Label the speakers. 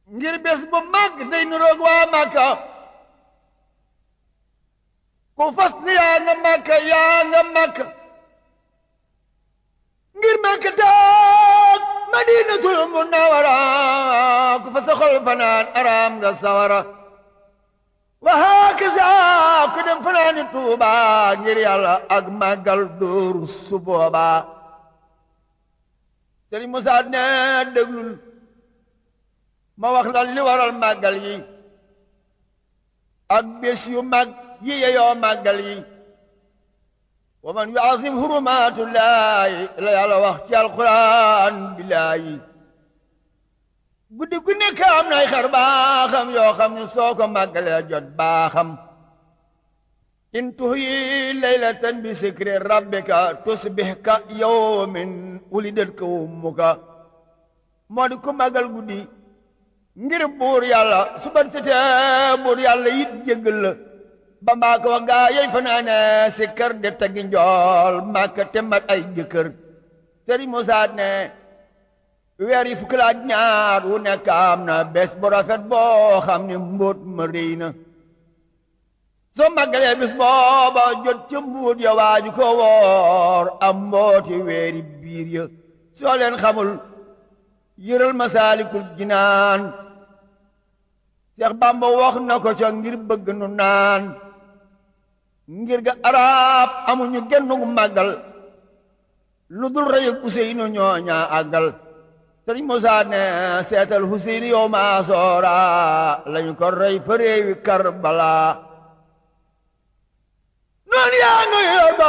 Speaker 1: ngir bés bu mag day nuroog waa Makka ku fas ni yaa nga Makka yaa nga Makka ngir Makka taag Madinatul Munawwara ku fa sa xol fanaan araam nga sawara wa hakaza ku dem fanaani Tuuba ngir yàlla ak màggal dóoru su boobaa Sëriñ Musaa ne déglul ma wax la li waral màggal yi ak bés yu mag yi yeyoo màggal yi wa man yuazim hurumatullahi la yàlla wax ci alquran billaahi guddi gu nekk am nay xar baaxam yoo xam ne soo ko màggalee jot baaxam in tuhyi laylatan bi sikri rabbika tusbih ka yawmin wulidat ka ummuka moo di ku màggal guddi ngir buur yàlla su ban setee buur yàlla yit jéggal la ba mbaa ko wax gaa yey fanaane si kër de tegi njool màkka te mat ay jëkkër sëriñ Musaa ne weer yi fukki laaj ñaar wu nekk am na bés bu rafet boo xam ne mbóot ma rëy na soo màggalee bis booba jot ca mbuut ya waaju ko woor am mbooti weeri biir ya soo leen xamul yëral masaalikul jinaan Seex Bàmba wax na ko ca ngir bëgg nu naan ngir ga arab amuñu gennu màggal lu dul rëy ak Useynu ñooñaa àggal Sëriñ Musaa ne seetal Useynu yow maa soora lañu ko rey fa réewi Karbala noonu yaa ngi